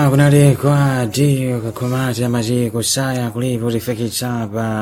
kunali kwa dio kakhomati amaji kusaya kulipo lifikitsa pa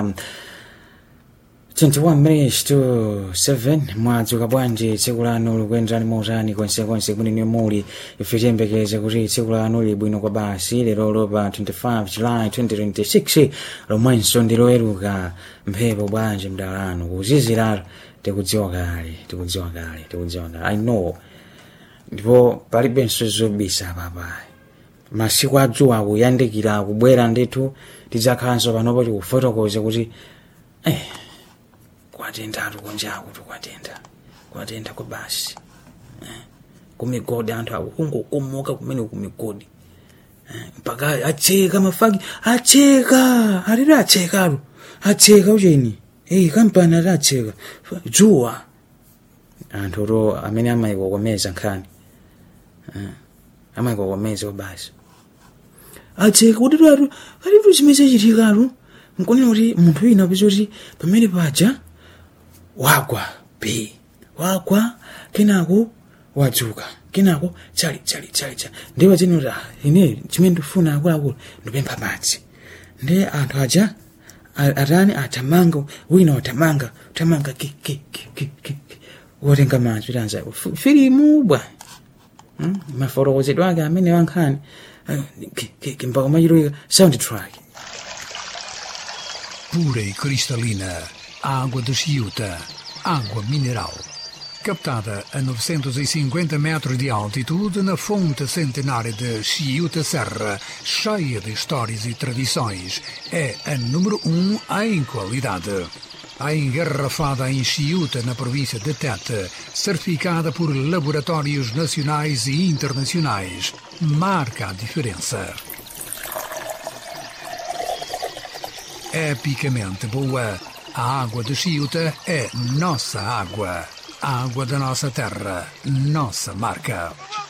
21 minutes to 7 mwadzuka bwanji tsiku lanu likuyenderani motani konsekonse kumene muli ife tiyembekeze kuti tsiku lanu lili bwino kwa basi lerolo pa 25 july 2026 lomwenso ndiloweruka mphepo bwanji mdalano kuziziratu tikudziwa kale tikudziwa kale tikudziwa kale i know ndipo palibenso zobisa papayi masiku adzuwa akuyandikira akubwera ndithu tidzakhalanso panopo tikufotokoza kuti eh, kwatendatu kunjaku tukwatenda kwatenda kwa basi eh, kumigodi anthu akungokomoka kumene kumigodi eh, mpaka acheka mafaki acheka alili achekatu acheka ucheni eh, kampani ati acheka dzuwa anthu to amene amayikokomeza nkhani eh, amayikokomeza basi acheka kuti twatu kalitu chimene chitikatu nkunena kuti munthu wina apeza kuti pamene paja wagwa p wagwa kenako wadzuka kenako chali chali chali chali ndiwo zinoti ah, ine chimene ndifuna akuluakulu ndipempha madzi ndi anthu aja a- atani atamanga wina watamanga utamanga ki ki ki ki ki ki. wotenga madzi kuti anza filimu bwa Hmm? mafotokozedwe ake amene wankhani eh, ki- ki- ki- mpaka machiloika sound track pura e cristalina, água de Chiuta, água mineral. Captada a 950 metros de altitude na fonte centenária de Chiuta Serra, cheia de histórias e tradições, é a número um em qualidade. A engarrafada em Chiuta, na província de Tete, certificada por laboratórios nacionais e internacionais, marca a diferença. epicamente boa. A água de Chiuta é nossa água. A água da nossa terra, nossa marca.